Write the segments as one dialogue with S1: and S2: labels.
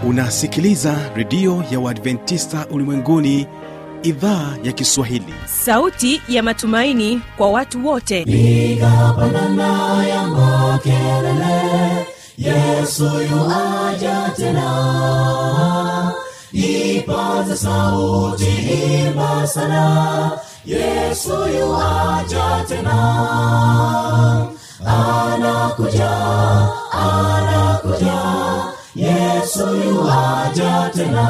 S1: unasikiliza redio ya uadventista ulimwenguni idhaa ya kiswahili
S2: sauti ya matumaini kwa watu wote
S3: piga pandana ya makelele yesu yuaja tena ipaze sauti imba sana yesu yuaja tena anakuja anakuja yesu yuaja tena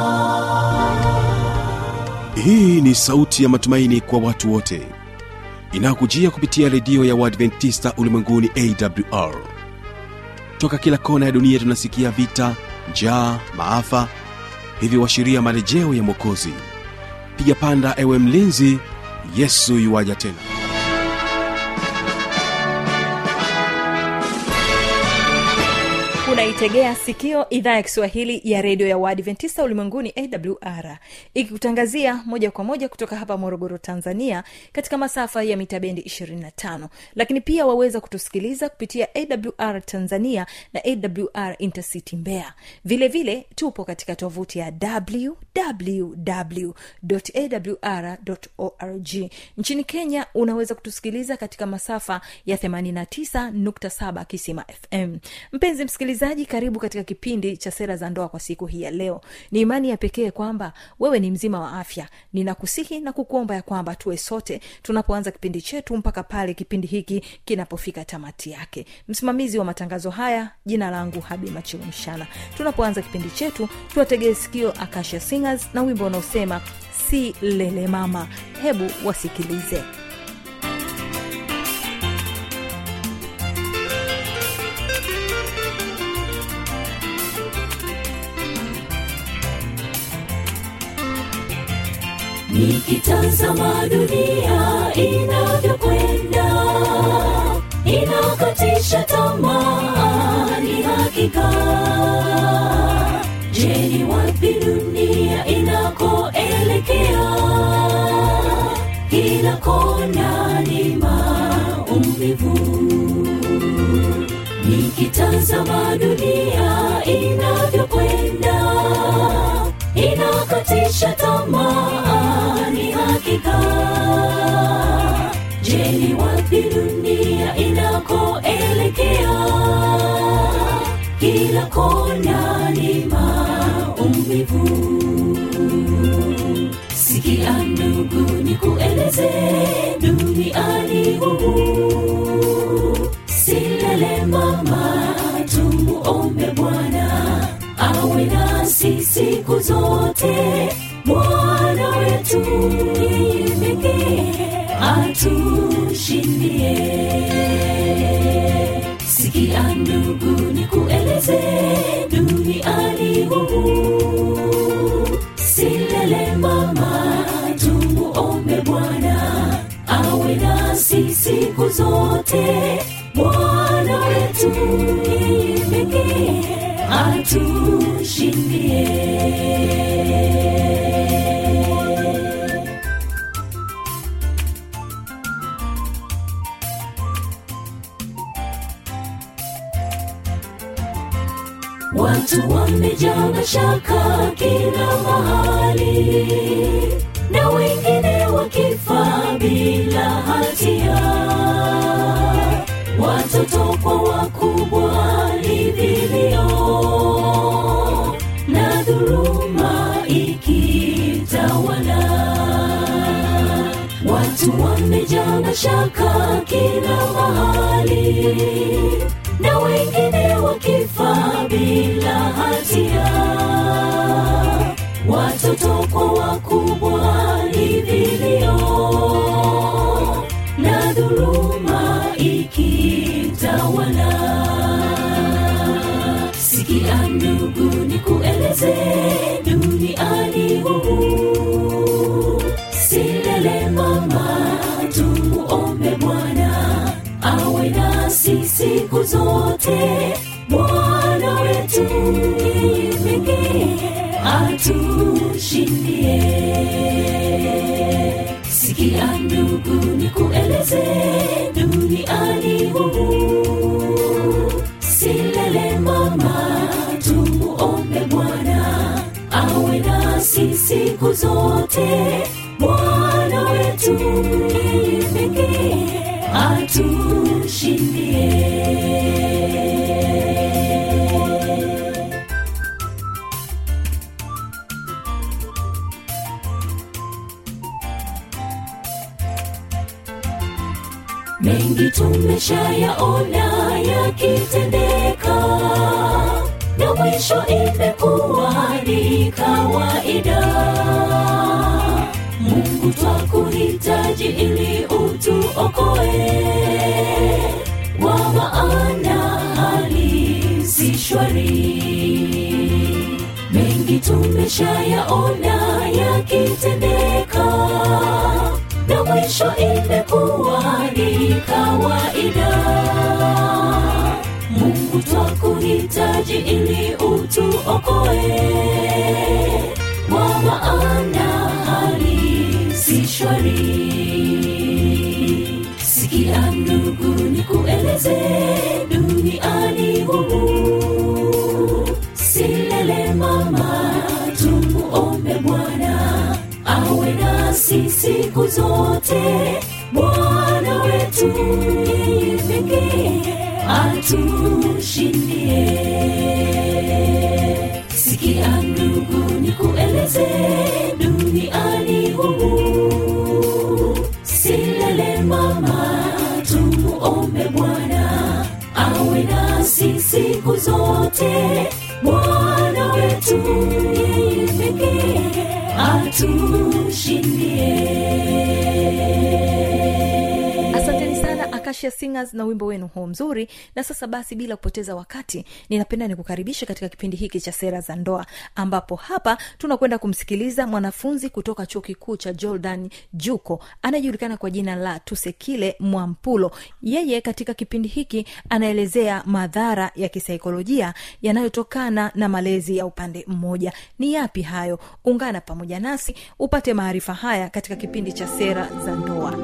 S1: hii ni sauti ya matumaini kwa watu wote inayokujia kupitia redio ya uadventista ulimwenguni awr toka kila kona ya dunia tunasikia vita njaa maafa hivyo washiria marejeo ya mwokozi piga panda ewe mlinzi yesu yuwaja tena
S2: unaitegea sikio idhaa ya kiswahili ya redio ya waadventista ulimwenguni awr ikikutangazia moja kwa moja kutoka hapa morogoro tanzania katika masafa ya mita bendi 25 lakini pia waweza kutusikiliza kupitia awr tanzania na awr intercity mbeya vile vile tupo katika tovuti ya www.awr.org nchini kenya unaweza kutusikiliza katika masafa ya 89.7 kisima fm mpenzi msikilizaji karibu katika kipindi cha sera za ndoa kwa siku hii ya leo ni imani ya pekee kwamba wewe ni mzima wa afya ninakusihi na kukuomba ya kwamba tuwe sote tunapoanza kipindi chetu mpaka pale kipindi hiki kinapofika tamati yake msimamizi wa matangazo haya jina langu habi machilumshana tunapoanza kipindi chetu tuwategee sikio akasha singers na wimbo unaosema si lele mama hebu wasikilize
S3: nikitazama dunia inavyokwenda inakatisha tamaa ni hakika je ni wapi dunia inakoelekea kila kona ni maumivu nikitazama dunia inavyokwenda inakatisha tamaa ni hakika je ni wapi dunia inakoelekea kila kona ni maumivu sikia ndugu ni kueleze duniani humu silele mama tumuombe bwana awe nasi siku zote bwana wetu yeye pekee atushindie sikia ndugu ni kueleze duniani humu silele mama tumuombe bwana awe nasi siku zote bwana wetu yeye pekee atushindie watu wamejaa mashaka kila mahali na wengine wakifa bila hatia watoto kwa wakubwa ni vilio na dhuluma ikitawala watu wamejaa mashaka kila mahali na wengine wakifa bila hatia watoto kwa wakubwa ni vilio na dhuluma ikitawala sikia ndugu ni kueleze duniani humu silele mama tumuombe bwana awe nasi siku zote bwana wetu yeye pekee atushindie sikia ndugu ni kueleze duniani humu silele mama tumuombe bwana zote bwana wetu yeye pekee atushindie mengi tumeshayaona yakitendeka na mwisho imekuwa ni kawaida mungu twakuhitaji ili utuokoe wa maana hali si shwari mengi tumeshayaona yakitendeka na mwisho imekuwa ni kawaida mungu twakuhitaji ili utuokoe wa maana hali si shwari sikia ndugu ni kueleze duniani humu silele mama tumuombe bwana awe nasi siku zote bwana wetu yeye pekee atushindie sikia ndugu ni kueleze duniani humu silele mama tumuombe bwana awe nasi siku zote bwana wetu yeye pekee atushindie
S2: asanteni sana akasha singers na wimbo wenu huo mzuri na sasa basi bila kupoteza wakati ninapenda nikukaribisha katika kipindi hiki cha sera za ndoa ambapo hapa tunakwenda kumsikiliza mwanafunzi kutoka chuo kikuu cha jordan juko anayejulikana kwa jina la tusekile mwampulo yeye katika kipindi hiki anaelezea madhara ya kisaikolojia yanayotokana na malezi ya upande mmoja ni yapi hayo ungana pamoja nasi upate maarifa haya katika kipindi cha sera za ndoa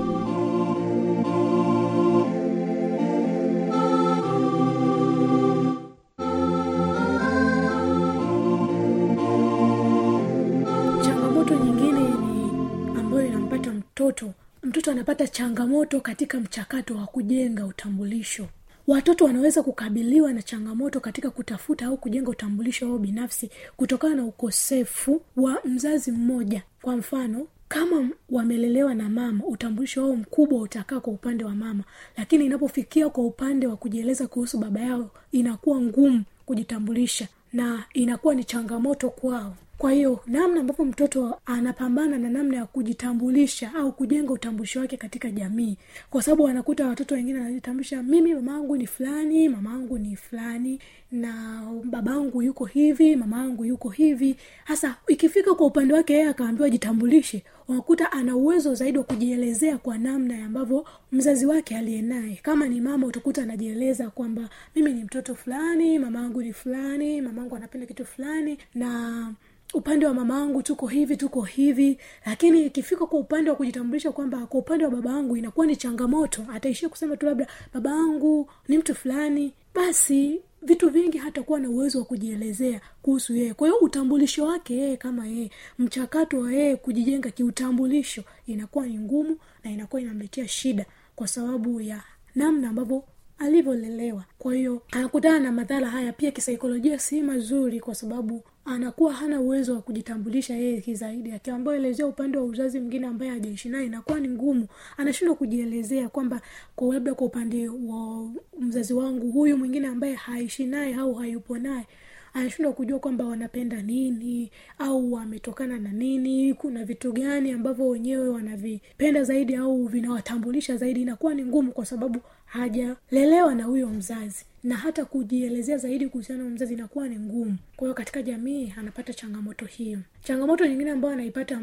S4: changamoto nyingine ni ambayo inampata mtoto mtoto anapata changamoto katika mchakato wa kujenga utambulisho watoto wanaweza kukabiliwa na changamoto katika kutafuta au kujenga utambulisho wao binafsi kutokana na ukosefu wa mzazi mmoja kwa mfano kama wamelelewa na mama utambulisho wao mkubwa utakaa kwa upande wa mama lakini inapofikia kwa upande wa kujieleza kuhusu baba yao inakuwa ngumu kujitambulisha na inakuwa ni changamoto kwao kwa hiyo namna ambavyo mtoto anapambana na namna ya kujitambulisha au kujenga utambulisho wake katika jamii kwa sababu wanakuta watoto wengine wanajitambulisha mimi mama yangu ni fulani mama yangu ni fulani na babangu yuko hivi mama yangu yuko hivi hasa ikifika kwa upande wake yeye akaambiwa jitambulishe unakuta ana uwezo zaidi wa kujielezea kwa namna ambavyo mzazi wake aliye naye kama ni mama utakuta anajieleza kwamba mimi ni mtoto fulani mama yangu ni fulani mama yangu anapenda kitu fulani na upande wa mama angu tuko hivi tuko hivi lakini ikifika kwa upande wa kujitambulisha kwamba kwa upande wa baba angu inakuwa ni changamoto ataishia kusema tu labda baba angu ni mtu fulani basi vitu vingi hatakuwa na uwezo wa kujielezea kuhusu yeye kwa hiyo utambulisho wake yeye kama yeye mchakato wa yeye kujijenga kiutambulisho inakuwa ni ngumu na inakuwa inamletea shida kwa sababu ya namna ambavyo alivyolelewa kwa hiyo anakutana na madhara haya pia kisaikolojia si mazuri kwa sababu anakuwa hana uwezo wa kujitambulisha yeye kizaidi akiambiwa elezea upande wa uzazi mwingine ambaye hajaishi naye inakuwa ni ngumu anashindwa kujielezea kwamba kwa labda kwa upande wa mzazi wangu huyu mwingine ambaye haishi naye au hayupo naye anashindwa kujua kwamba wanapenda nini au wametokana na nini kuna vitu gani ambavyo wenyewe wanavipenda zaidi au vinawatambulisha zaidi inakuwa ni ngumu kwa sababu hajalelewa na huyo mzazi na hata kujielezea zaidi kuhusiana na mzazi inakuwa ni ngumu kwa hiyo katika jamii anapata changamoto hiyo changamoto nyingine ambayo anaipata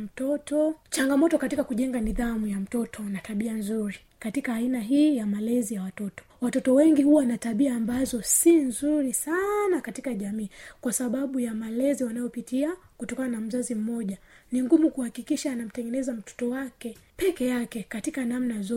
S4: mtoto changamoto katika kujenga nidhamu ya mtoto na tabia nzuri katika aina hii ya malezi ya watoto watoto wengi huwa na tabia ambazo si nzuri sana katika jamii kwa sababu ya malezi wanayopitia kutokana na mzazi mmoja ni ngumu kuhakikisha anamtengeneza mtoto wake peke yake katika namna zote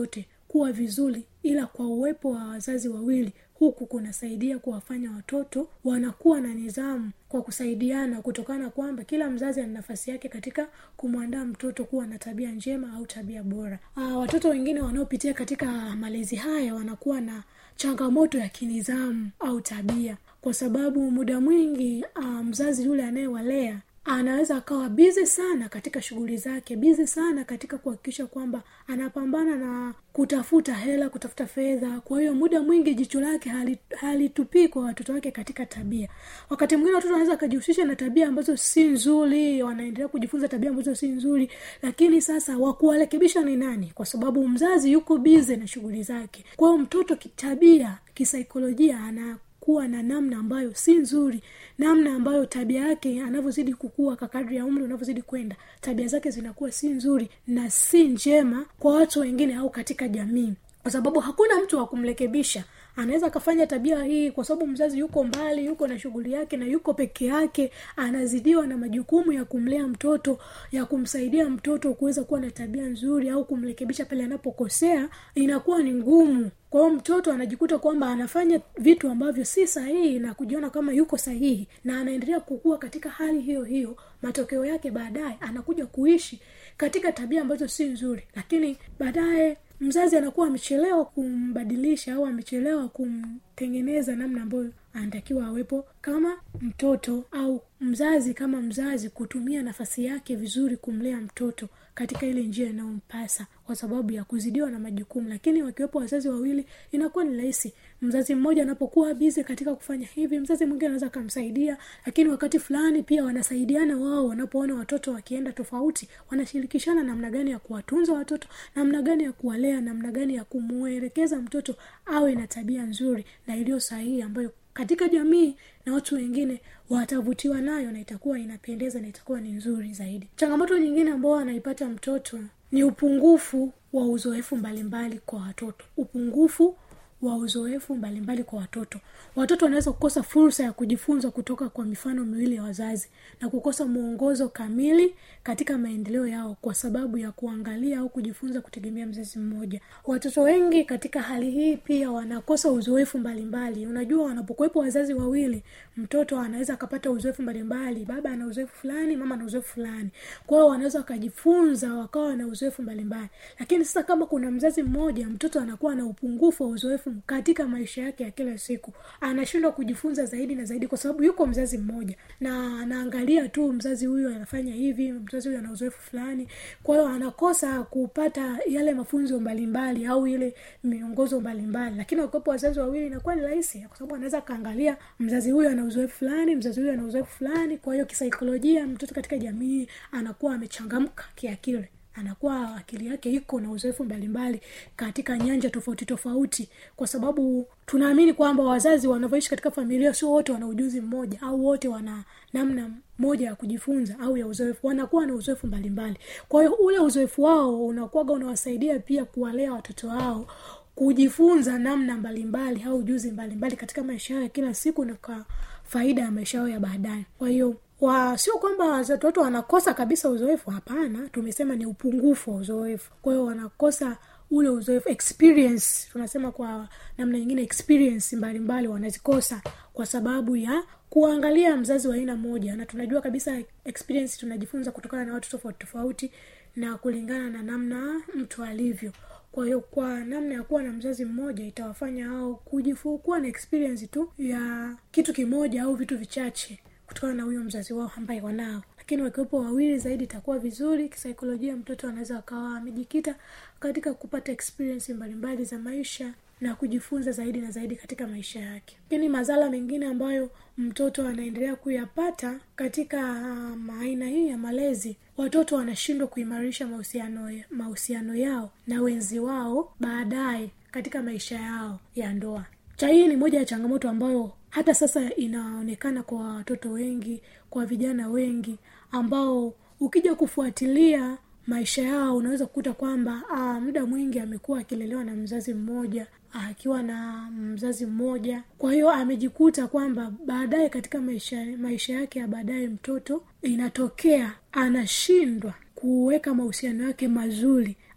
S4: kuwa vizuri ila kwa uwepo wa wazazi wawili huku kunasaidia kuwafanya watoto wanakuwa na nidhamu kwa kusaidiana kutokana kwamba kila mzazi ana nafasi yake katika kumwandaa mtoto kuwa na tabia njema au tabia bora Aa, watoto wengine wanaopitia katika malezi haya wanakuwa na changamoto ya kinidhamu au tabia kwa sababu muda mwingi uh, mzazi yule anayewalea anaweza akawa bizi sana katika shughuli zake bizi sana katika kuhakikisha kwamba anapambana na kutafuta hela kutafuta fedha kwa hiyo muda mwingi jicho lake hali- halitupii kwa watoto wake katika tabia wakati mwingine watoto wanaweza wakajihusisha na tabia ambazo si nzuri wanaendelea kujifunza tabia ambazo si nzuri lakini sasa wakuwarekebisha ni nani kwa sababu mzazi yuko bize na shughuli zake kwa hiyo mtoto kitabia kisaikolojia ana kuwa na namna ambayo si nzuri namna ambayo tabia yake anavyozidi kukua kakadri ya umri unavyozidi kwenda tabia zake zinakuwa si nzuri na si njema kwa watu wengine au katika jamii kwa sababu hakuna mtu wa kumrekebisha anaweza akafanya tabia hii kwa sababu mzazi yuko mbali yuko na shughuli yake na yuko peke yake anazidiwa na majukumu ya kumlea mtoto ya kumsaidia mtoto kuweza kuwa na tabia nzuri au kumrekebisha pale anapokosea inakuwa ni ngumu kwa hiyo mtoto anajikuta kwamba anafanya vitu ambavyo si sahihi na kujiona kama yuko sahihi na anaendelea kukua katika hali hiyo hiyo matokeo yake baadaye anakuja kuishi katika tabia ambazo si nzuri lakini baadaye mzazi anakuwa amechelewa kumbadilisha au amechelewa kumtengeneza namna ambayo anatakiwa awepo kama mtoto au mzazi kama mzazi kutumia nafasi yake vizuri kumlea mtoto katika ile njia inayompasa kwa sababu ya kuzidiwa na majukumu lakini wakiwepo wazazi wawili inakuwa ni rahisi mzazi mmoja anapokuwa bizi katika kufanya hivi mzazi mwingine anaweza akamsaidia lakini wakati fulani pia wanasaidiana wao wanapoona watoto wakienda tofauti wanashirikishana namna gani ya kuwatunza watoto namna gani ya kuwalea namna gani ya kumwelekeza mtoto awe na tabia nzuri na iliyo sahihi ambayo katika jamii na watu wengine watavutiwa nayo na itakuwa inapendeza na itakuwa ni nzuri zaidi changamoto nyingine ambao anaipata mtoto ni upungufu wa uzoefu mbalimbali kwa watoto upungufu wa uzoefu mbalimbali kwa watoto watoto wanaweza kukosa fursa ya kujifunza kutoka kwa mifano miwili ya wazazi na kukosa mwongozo kamili katika maendeleo yao kwa sababu ya kuangalia au kujifunza kutegemea mzazi mmoja watoto wengi katika hali hii pia wanakosa uzoefu mbalimbali unajua wanapokuwepo wazazi wawili mtoto anaweza akapata uzoefu mbalimbali baba ana uzoefu fulani mama ana uzoefu fulani kwa hiyo wanaweza wakajifunza wakawa na uzoefu mbalimbali lakini sasa kama kuna mzazi mmoja mtoto anakuwa na upungufu wa uzoefu katika maisha yake ya kila siku anashindwa kujifunza zaidi na zaidi kwa sababu yuko mzazi mmoja na anaangalia tu mzazi huyu anafanya hivi mzazi huyu ana uzoefu fulani kwa hiyo anakosa kupata yale mafunzo mbalimbali au ile miongozo mbalimbali lakini wakiwepo wazazi wawili inakuwa ni rahisi kwa sababu anaweza akaangalia mzazi huyu ana uzoefu fulani mzazi huyu ana uzoefu fulani kwa hiyo kisaikolojia mtoto katika jamii anakuwa amechangamka kiakili anakuwa akili yake iko na uzoefu mbalimbali katika nyanja tofauti tofauti kwa sababu tunaamini kwamba wazazi wanavyoishi katika familia sio wote wana ujuzi mmoja au wote wana namna moja ya kujifunza au ya uzoefu wanakuwa na uzoefu mbalimbali kwa hiyo ule uzoefu wao unakuwaga unawasaidia pia kuwalea watoto wao kujifunza namna mbalimbali au ujuzi mbalimbali katika maisha yao ya kila siku na kwa faida ya maisha yao ya baadaye kwa hiyo wa sio kwamba watoto wanakosa kabisa uzoefu hapana tumesema ni upungufu wa uzoefu kwa hiyo wanakosa ule uzoefu experience tunasema kwa namna nyingine experience mbalimbali wanazikosa kwa sababu ya kuangalia mzazi wa aina moja na tunajua kabisa experience tunajifunza kutokana na watu tofauti tofauti na kulingana na namna mtu alivyo kwa hiyo kwa namna ya kuwa na mzazi mmoja itawafanya au kujifu kuwa na experience tu ya kitu kimoja au vitu vichache kutokana na huyo mzazi wao ambaye wanao lakini wakiwepo wawili zaidi itakuwa vizuri kisaikolojia mtoto anaweza akawa amejikita katika kupata experience mbalimbali za maisha na kujifunza zaidi na zaidi katika maisha yake lakini madhara mengine ambayo mtoto anaendelea kuyapata katika um, aina hii ya malezi watoto wanashindwa kuimarisha mahusiano mahusiano yao na wenzi wao baadaye katika maisha yao ya ndoa cha hii ni moja ya changamoto ambayo hata sasa inaonekana kwa watoto wengi kwa vijana wengi ambao ukija kufuatilia maisha yao unaweza kukuta kwamba aa, muda mwingi amekuwa akilelewa na mzazi mmoja akiwa na mzazi mmoja kwa hiyo amejikuta kwamba baadaye katika maisha maisha yake ya baadaye mtoto inatokea anashindwa kuweka mahusiano yake mazuri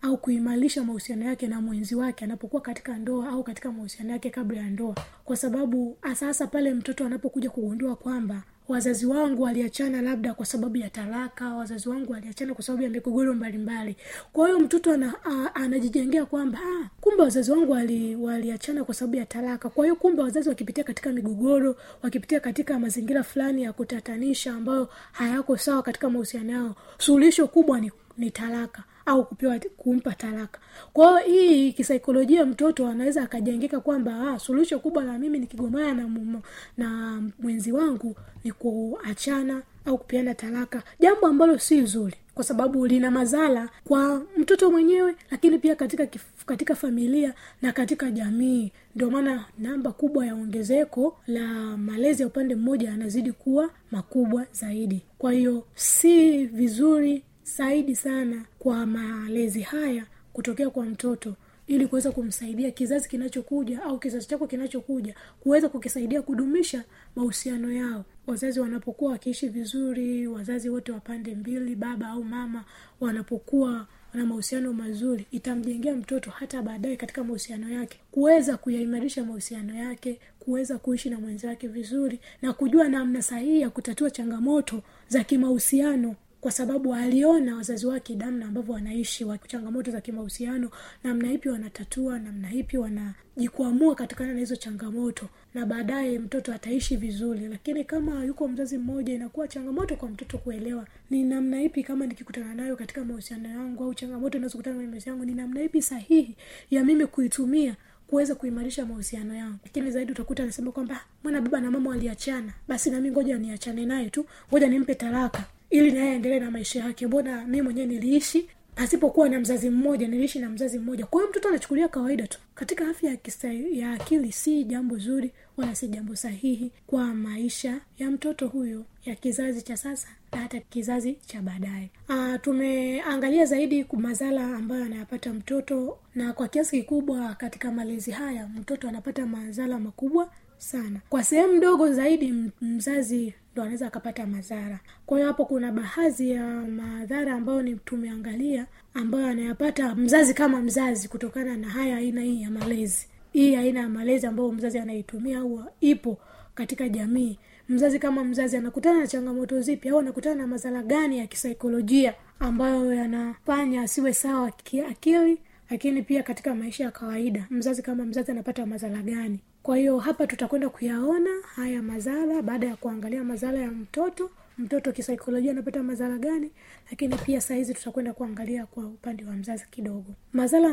S4: au kuimarisha mahusiano yake na mwenzi wake anapokuwa katika ndoa au katika mahusiano yake kabla ya ndoa kwa sababu sasa pale mtoto anapokuja kugundua kwamba wazazi wangu waliachana labda kwa sababu ya talaka wazazi wangu waliachana kwa sababu ya migogoro mbalimbali kwa hiyo mtoto ana, a, anajijengea kwamba ah, kumbe wazazi wangu wali, waliachana kwa sababu ya talaka kwa hiyo kumbe wazazi wakipitia katika migogoro wakipitia katika mazingira fulani ya kutatanisha ambayo hayako sawa katika mahusiano yao suluhisho kubwa ni, ni talaka au kupewa kumpa talaka kwa hiyo hii kisaikolojia mtoto anaweza akajengeka kwamba ah, suluhisho kubwa la mimi nikigomana na, mumo, na mwenzi wangu ni kuachana au kupeana talaka jambo ambalo si zuri kwa sababu lina madhara kwa mtoto mwenyewe lakini pia katika kif, katika familia na katika jamii ndio maana namba kubwa ya ongezeko la malezi ya upande mmoja yanazidi kuwa makubwa zaidi kwa hiyo si vizuri zaidi sana kwa malezi haya kutokea kwa mtoto ili kuweza kumsaidia kizazi kinachokuja au kizazi chako kinachokuja kuweza kukisaidia kudumisha mahusiano yao wazazi wanapokuwa wakiishi vizuri wazazi wote wa pande mbili baba au mama wanapokuwa na mahusiano mazuri itamjengea mtoto hata baadaye katika mahusiano yake kuweza kuyaimarisha mahusiano yake kuweza kuishi na mwenzake vizuri na kujua namna sahihi ya kutatua changamoto za kimahusiano kwa sababu aliona wazazi wake namna ambavyo wanaishi wa changamoto za kimahusiano namna ipi wanatatua namna ipi wanajikwamua katikana na hizo changamoto na baadaye mtoto ataishi vizuri lakini kama yuko mzazi mmoja inakuwa changamoto kwa mtoto kuelewa ni namna ipi kama nikikutana nayo katika mahusiano yangu au changamoto inazokutana kwenye maisha yangu ni namna ipi sahihi ya mimi kuitumia kuweza kuimarisha mahusiano yangu lakini zaidi utakuta anasema kwamba mwana baba na mama waliachana basi nami ngoja niachane naye tu ngoja nimpe talaka ili naye aendelee na maisha yake mbona mi mwenyewe niliishi pasipokuwa na mzazi mmoja niliishi na mzazi mmoja kwa hiyo mtoto anachukulia kawaida tu katika afya ya, kisa, ya akili si jambo zuri wala si jambo sahihi kwa maisha ya mtoto huyo ya kizazi cha sasa na hata kizazi cha baadaye tumeangalia zaidi madhara ambayo anayapata mtoto na kwa kiasi kikubwa katika malezi haya mtoto anapata madhara makubwa sana kwa sehemu ndogo zaidi mzazi ndo anaweza akapata madhara kwa hiyo hapo kuna baadhi ya madhara ambayo ni tumeangalia ambayo anayapata mzazi kama mzazi kutokana na haya aina hii ya malezi hii aina ya malezi ambayo mzazi anaitumia au ipo katika jamii mzazi kama mzazi anakutana na changamoto zipi au anakutana na madhara gani ya kisaikolojia ambayo yanafanya asiwe sawa kiakili lakini pia katika maisha ya kawaida mzazi kama mzazi anapata madhara gani kwa hiyo hapa tutakwenda kuyaona haya madhara baada ya kuangalia madhara ya mtoto mtoto kisaikolojia anapata madhara gani lakini pia sahizi tutakwenda kuangalia kwa upande wa mzazi kidogo madhara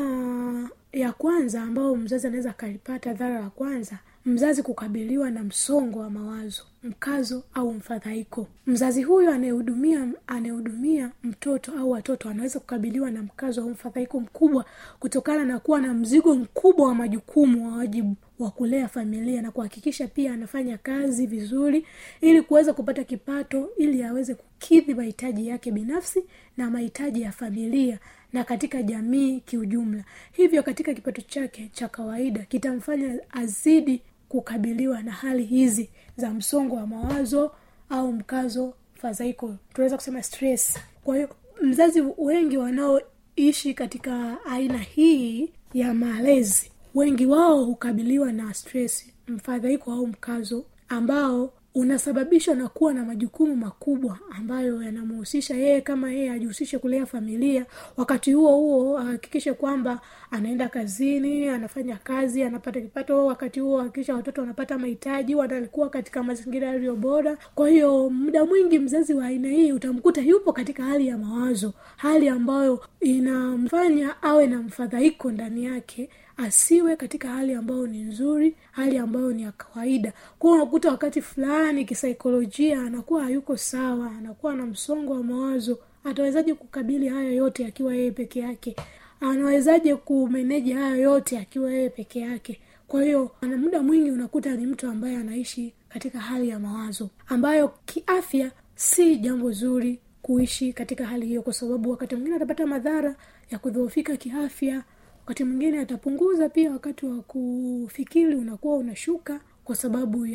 S4: ya kwanza ambayo mzazi anaweza akalipata dhara la kwanza mzazi kukabiliwa na msongo wa mawazo mkazo au mfadhaiko mzazi huyo anayehudumia anayehudumia mtoto au watoto anaweza kukabiliwa na mkazo au mfadhaiko mkubwa kutokana na kuwa na mzigo mkubwa wa majukumu wa wajibu wa kulea familia na kuhakikisha pia anafanya kazi vizuri ili kuweza kupata kipato ili aweze kukidhi mahitaji yake binafsi na mahitaji ya familia na katika jamii kiujumla hivyo katika kipato chake cha kawaida kitamfanya azidi kukabiliwa na hali hizi za msongo wa mawazo au mkazo fadhaiko tunaweza kusema stress kwa hiyo mzazi wengi wanaoishi katika aina hii ya malezi wengi wao hukabiliwa na stress mfadhaiko au mkazo ambao unasababishwa na kuwa na majukumu makubwa ambayo yanamhusisha yeye kama yeye ajihusishe kulea familia wakati huo huo ahakikishe kwamba anaenda kazini anafanya kazi anapata kipato wakati huo ahakikisha watoto wanapata mahitaji wanakuwa katika mazingira yaliyo bora kwa hiyo muda mwingi mzazi wa aina hii utamkuta yupo katika hali ya mawazo hali ambayo inamfanya awe na mfadhaiko ndani yake asiwe katika hali ambayo ni nzuri hali ambayo ni ya kawaida kwao unakuta wakati fulani kisaikolojia anakuwa hayuko sawa anakuwa na msongo wa mawazo atawezaje kukabili haya yote akiwa yeye peke yake anawezaje kumeneji haya yote akiwa yeye peke yake kwa hiyo ana muda mwingi unakuta ni mtu ambaye anaishi katika hali ya mawazo ambayo kiafya si jambo zuri kuishi katika hali hiyo kwa sababu wakati mwingine atapata madhara ya kudhoofika kiafya wakati mwingine atapunguza pia wakati wa kufikiri unakuwa unashuka kwa sababu ya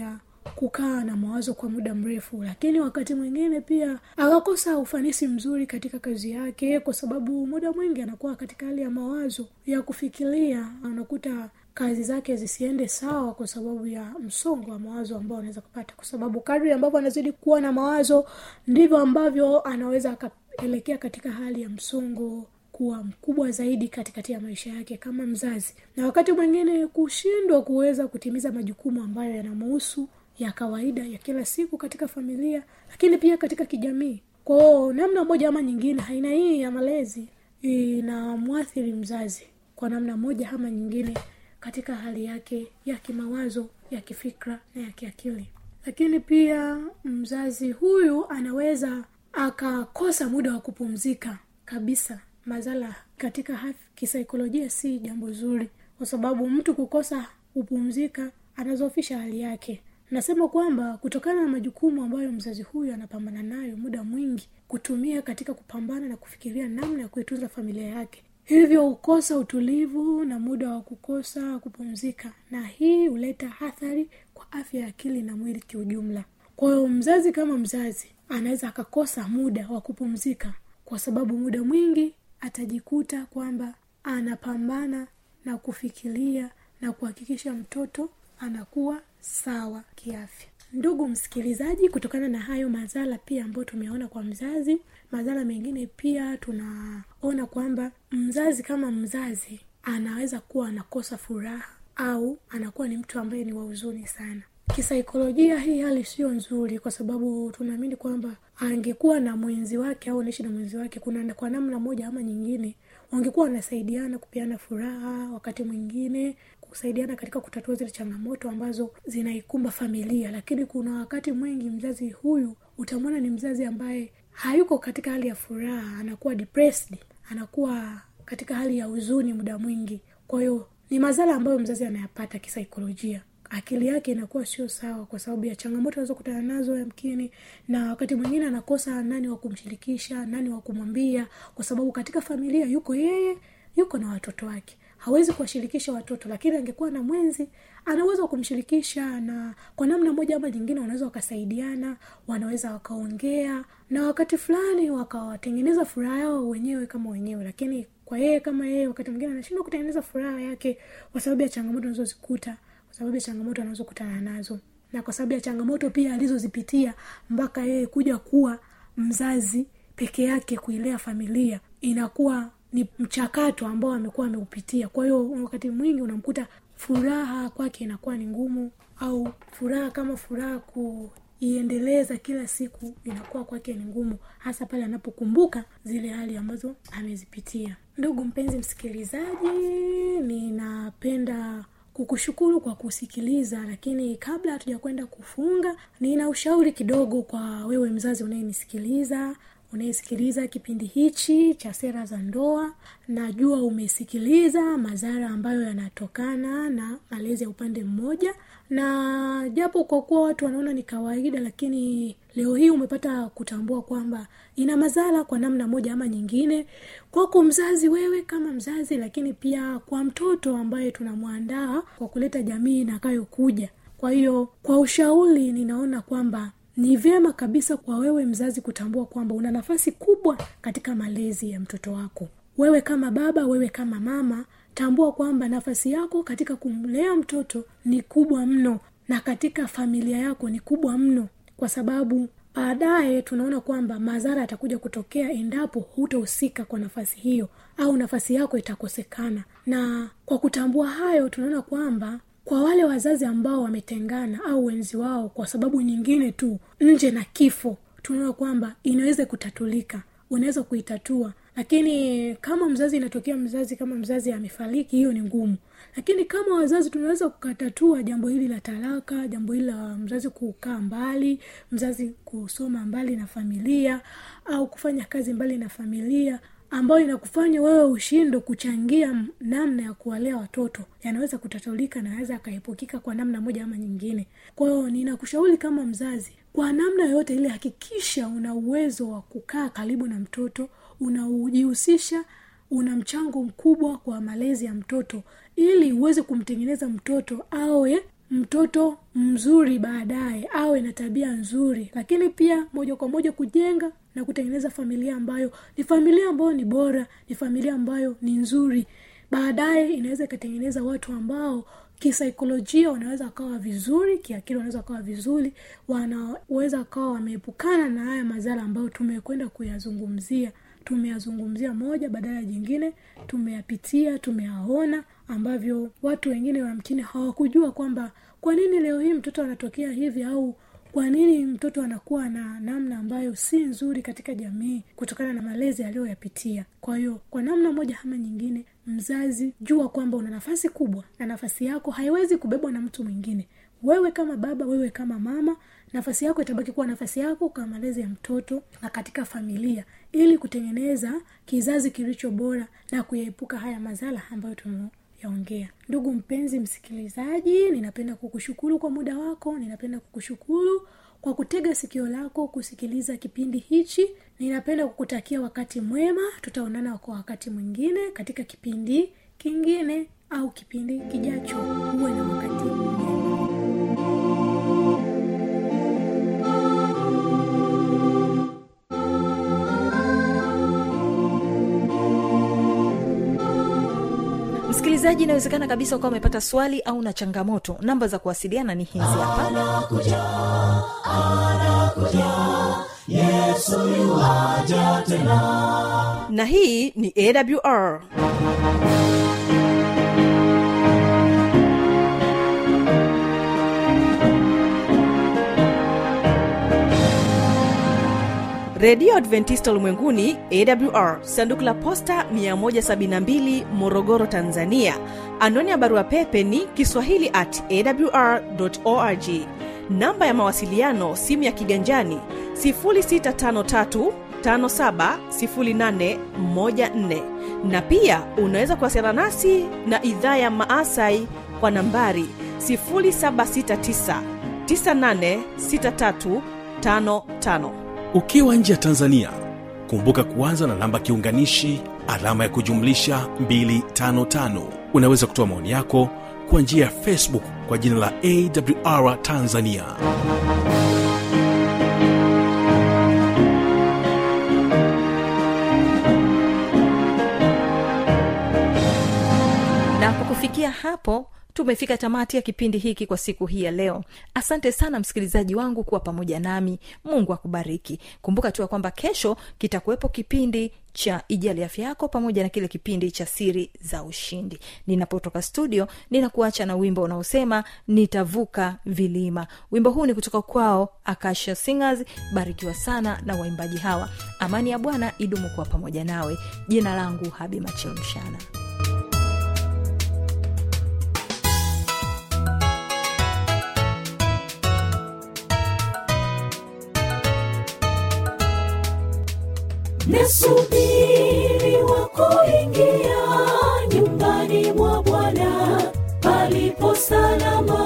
S4: kukaa na mawazo kwa muda mrefu lakini wakati mwingine pia akakosa ufanisi mzuri katika kazi yake kwa sababu muda mwingi anakuwa katika hali ya mawazo ya kufikiria unakuta kazi zake zisiende sawa kwa sababu ya msongo wa mawazo ambao anaweza kupata kwa sababu kadri ambavyo anazidi kuwa na mawazo ndivyo ambavyo anaweza akaelekea katika hali ya msongo kuwa mkubwa zaidi katikati ya maisha yake kama mzazi na wakati mwingine kushindwa kuweza kutimiza majukumu ambayo yanamuhusu ya kawaida ya kila siku katika familia lakini pia katika kijamii kwao namna moja ama nyingine aina hii ya malezi inamwathiri mzazi kwa namna moja ama nyingine katika hali yake ya kimawazo ya kifikra na ya kiakili lakini pia mzazi huyu anaweza akakosa muda wa kupumzika kabisa mazala katika haf- kisaikolojia si jambo zuri kwa sababu mtu kukosa kupumzika anazofisha hali yake nasema kwamba kutokana na majukumu ambayo mzazi huyu anapambana nayo muda mwingi kutumia katika kupambana na kufikiria namna ya kuitunza familia yake hivyo hukosa utulivu na muda wa kukosa kupumzika na hii huleta athari kwa afya ya akili na mwili kiujumla kwa hiyo mzazi kama mzazi anaweza akakosa muda wa kupumzika kwa sababu muda mwingi atajikuta kwamba anapambana na kufikiria na kuhakikisha mtoto anakuwa sawa kiafya ndugu msikilizaji kutokana na hayo madhara pia ambayo tumeona kwa mzazi madhara mengine pia tunaona kwamba mzazi kama mzazi anaweza kuwa anakosa furaha au anakuwa ni mtu ambaye ni wa huzuni sana kisaikolojia hii hali sio nzuri kwa sababu tunaamini kwamba angekuwa na mwenzi wake au anaishi na mwenzi wake kuna kwa namna moja ama nyingine wangekuwa wanasaidiana kupeana furaha wakati mwingine kusaidiana katika kutatua zile changamoto ambazo zinaikumba familia lakini kuna wakati mwingi mzazi huyu utamwona ni mzazi ambaye hayuko katika hali ya furaha anakuwa depressed anakuwa katika hali ya huzuni muda mwingi kwa hiyo ni madhara ambayo mzazi anayapata kisaikolojia akili yake inakuwa sio sawa kwa sababu ya changamoto anazokutana nazo yamkini na wakati mwingine anakosa nani wa kumshirikisha nani wa kumwambia kwa sababu katika familia yuko yeye yuko na watoto wake hawezi kuwashirikisha watoto lakini angekuwa na mwenzi anaweza kumshirikisha na kwa namna moja ama nyingine wanaweza wakasaidiana wanaweza wakaongea na wakati fulani wakawatengeneza furaha yao wenyewe kama wenyewe lakini kwa yeye kama yeye wakati mwingine anashindwa kutengeneza furaha yake kwa sababu ya changamoto anazozikuta kwa sababu ya changamoto anazokutana nazo na kwa sababu ya changamoto pia alizozipitia mpaka yeye kuja kuwa mzazi peke yake kuilea familia inakuwa ni mchakato ambao amekuwa ameupitia kwa hiyo wakati mwingi unamkuta furaha kwake inakuwa ni ngumu au furaha kama furaha kuiendeleza kila siku inakuwa kwake ni ngumu hasa pale anapokumbuka zile hali ambazo amezipitia ndugu mpenzi msikilizaji ninapenda kukushukuru kwa kusikiliza lakini kabla hatuja kwenda kufunga nina ushauri kidogo kwa wewe mzazi unayenisikiliza unayesikiliza kipindi hichi cha sera za ndoa najua umesikiliza madhara ambayo yanatokana na malezi ya upande mmoja na japo kwa kuwa watu wanaona ni kawaida lakini leo hii umepata kutambua kwamba ina madhara kwa namna moja ama nyingine kwako mzazi wewe kama mzazi lakini pia kwa mtoto ambaye tunamwandaa kwa kuleta jamii inakayokuja kwa hiyo kwa ushauri ninaona kwamba ni vyema kabisa kwa wewe mzazi kutambua kwamba una nafasi kubwa katika malezi ya mtoto wako wewe kama baba wewe kama mama tambua kwamba nafasi yako katika kumlea mtoto ni kubwa mno na katika familia yako ni kubwa mno kwa sababu baadaye tunaona kwamba madhara yatakuja kutokea endapo hutahusika kwa nafasi hiyo au nafasi yako itakosekana na kwa kutambua hayo tunaona kwamba kwa wale wazazi ambao wametengana au wenzi wao kwa sababu nyingine tu nje na kifo tunaona kwamba inaweza kutatulika unaweza kuitatua lakini kama mzazi inatokea mzazi kama mzazi amefariki hiyo ni ngumu lakini kama wazazi tunaweza kukatatua jambo hili la talaka jambo hili la mzazi kukaa mbali mzazi kusoma mbali na familia au kufanya kazi mbali na familia ambayo inakufanya wewe ushindo kuchangia namna ya kuwalea watoto yanaweza kutatulika na yanaweza akaepukika kwa namna moja ama nyingine kwa hiyo ninakushauri kama mzazi kwa namna yoyote ile hakikisha una uwezo wa kukaa karibu na mtoto unaujihusisha una mchango mkubwa kwa malezi ya mtoto ili uweze kumtengeneza mtoto awe mtoto mzuri baadaye awe na tabia nzuri lakini pia moja kwa moja kujenga na kutengeneza familia ambayo ni familia ambayo ni bora ni familia ambayo ni nzuri baadaye inaweza ikatengeneza watu ambao kisaikolojia wanaweza wakawa vizuri kiakili wanaweza wakawa vizuri wanaweza wakawa wameepukana na haya madhara ambayo tumekwenda kuyazungumzia tumeyazungumzia moja badala ya jingine tumeyapitia tumeyaona ambavyo watu wengine wamkini hawakujua kwamba kwa nini leo hii mtoto anatokea hivi au kwa nini mtoto anakuwa na namna ambayo si nzuri katika jamii kutokana na malezi aliyoyapitia kwa hiyo kwa namna moja ama nyingine mzazi jua kwamba una nafasi kubwa na nafasi yako haiwezi kubebwa na mtu mwingine wewe kama baba wewe kama mama nafasi yako itabaki kuwa nafasi yako kwa malezi ya mtoto na katika familia ili kutengeneza kizazi kilicho bora na kuyaepuka haya madhara ambayo tumeyaongea ndugu mpenzi msikilizaji ninapenda kukushukuru kwa muda wako ninapenda kukushukuru kwa kutega sikio lako kusikiliza kipindi hichi ninapenda kukutakia wakati mwema tutaonana kwa wakati mwingine katika kipindi kingine au kipindi kijacho uwe na wakati mwema
S2: msikilizaji inawezekana kabisa ukawa umepata swali au na changamoto namba za kuwasiliana ni hizi hapa na hii ni awr redio adventista ulimwenguni awr sanduku la posta 172 morogoro tanzania anwani ya barua pepe ni kiswahili at awr org namba ya mawasiliano simu ya kiganjani 653 570814 na pia unaweza kuwasiliana nasi na idhaa ya maasai kwa nambari 769 986355
S1: ukiwa nje ya tanzania kumbuka kuanza na namba kiunganishi alama ya kujumlisha 255 unaweza kutoa maoni yako kwa njia ya facebook kwa jina la awr tanzania
S2: na kwa kufikia hapo tumefika tamati ya kipindi hiki kwa siku hii ya leo asante sana msikilizaji wangu kuwa pamoja nami mungu akubariki kumbuka tu ya kwamba kesho kitakuwepo kipindi cha ijali afya yako pamoja na kile kipindi cha siri za ushindi ninapotoka studio ninakuacha na wimbo unaosema nitavuka vilima wimbo huu ni kutoka kwao akasha singers barikiwa sana na waimbaji hawa amani ya bwana idumu kuwa pamoja nawe jina langu habi macheo mshana
S3: nasubiri wa kuingia nyumbani mwa bwana palipo salama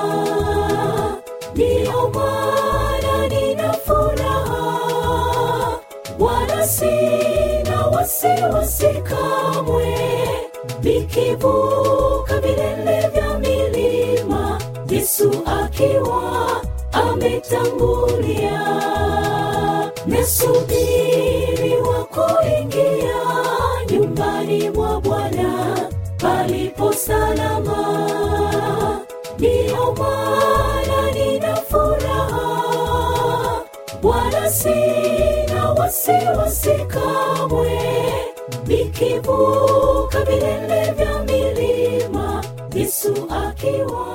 S3: ndiyo maana nina furaha wala sina wasiwasi kamwe nikivuka vilele vya milima yesu akiwa ametangulia nasubiri wa kuingia nyumbani mwa bwana palipo salama ndiyo maana nina furaha wala sina wasiwasi kamwe nikivuka vilele vya milima yesu akiwa